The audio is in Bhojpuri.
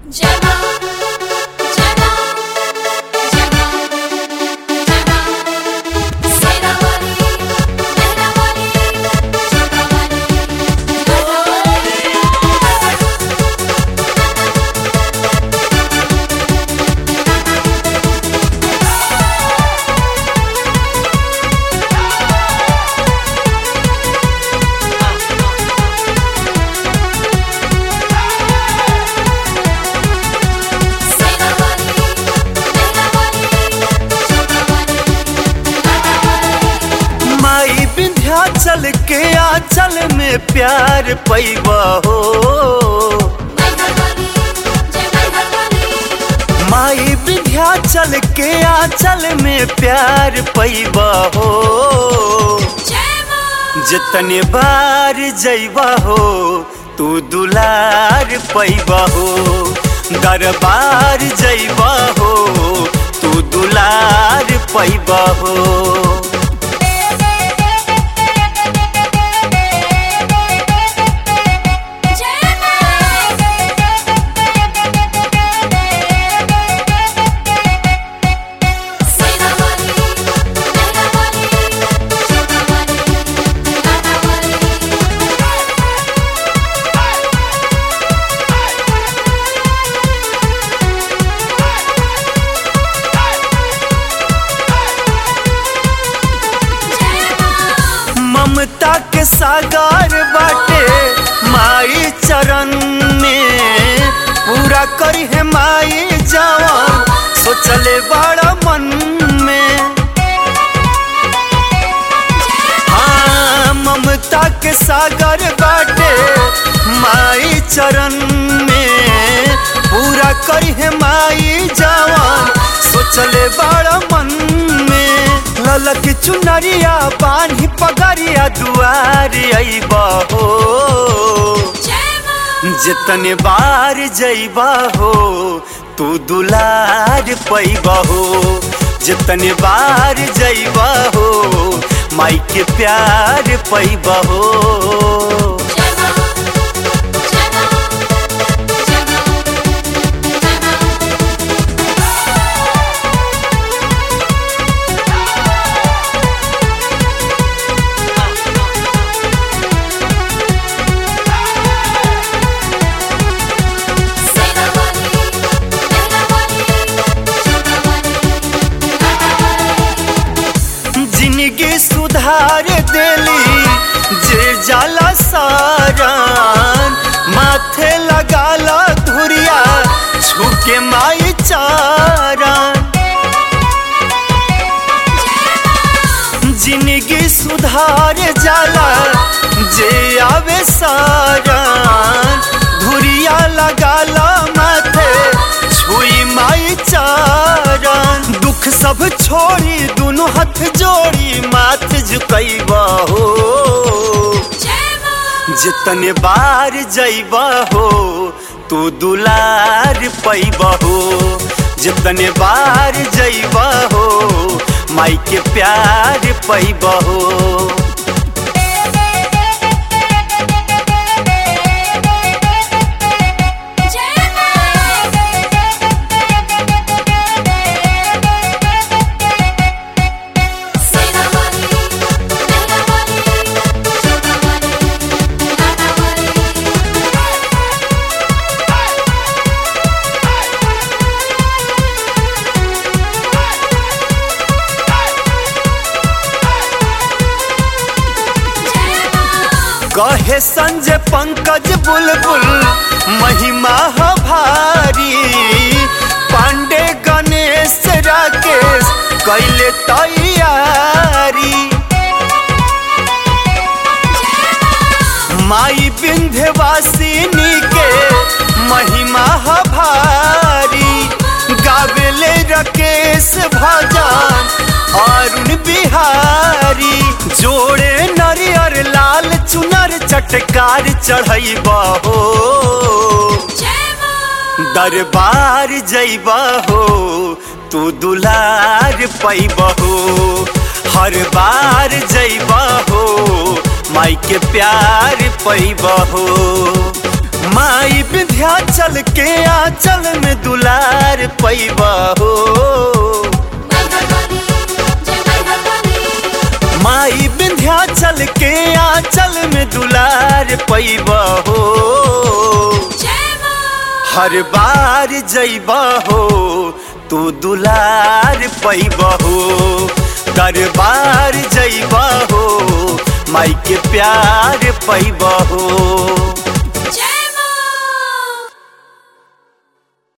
जगा जगा जगा जगा सेरा वाली मेरा वाली जगा वाली सेरा वाली मेरा वाली जगा वाली माई विंध्याचल के आंचल में प्यार पैबा हो मेरा वाली जगा वाली माई विंध्याचल के आंचल में प्यार पैबा हो जय मां जितने बार जैबा हो तू दुलार पैबा हो दरबार जैबा हो तू दुलार पैबा हो जय मां सेरा वाली मेरा वाली जगा वाली जगा वाली जय मां ममता के सागर बाटे माई चरण में पूरा करी है माई जवान सोचले बड़ा मन में हाँ ममता के सागर बाटे माई चरण में पूरा करी है माई जवान सोचले बड़ा मन में ललक चुनरिया बान्ही पगरिया दुआर अइबा हो जय मां जितने बार जइबा हो तू दुलार पैबा हो जितने बार जइबा हो माई के प्यार पैबा हो जय मां जय मां जय मां जय मां सेरा वाली मेरा वाली जगा वाली जगा वाली जिंदगी सुधार देली जे जाला सारान माथे लगाला धुरिया छुके माई चारान जिंदगी सुधार जाला जे आवे सारान धुरिया लगाला माथे छुई माई चारान दुख सब छोड़ी दोनों हाथ जोड़ी माथ झुकैबा हो जय मां जितने बार जइबा हो तू दुलार पैबा हो जितने बार जइबा हो माई के प्यार पैबा हो जय मां सेरा वाली मेरा वाली जगा वाली जगा वाली जय मां कहे संजय पंकज बुलबुल महिमा ह भारी पांडे गणेश राकेश कैले तैयारी माई विंध्यवासिनी के महिमा ह भारी गावेले रकेश भजन अरुण बिहारी जोड़े नरियर लाल चुनर चटकार चढ़ैबा हो जय मां दरबार जइबा हो तू दुलार पैबा हो हर बार जइबा हो माई के प्यार पैबा हो माई विंध्याचल के आंचल में दुलार पैबा हो मैहर वाली जय मैहर वाली माई विंध्याचल के आंचल में दुलार पैबा हो जय मां हर बार जैबा हो तू दुलार पैबा हो दरबार जैबा हो माई के प्यार पैबा हो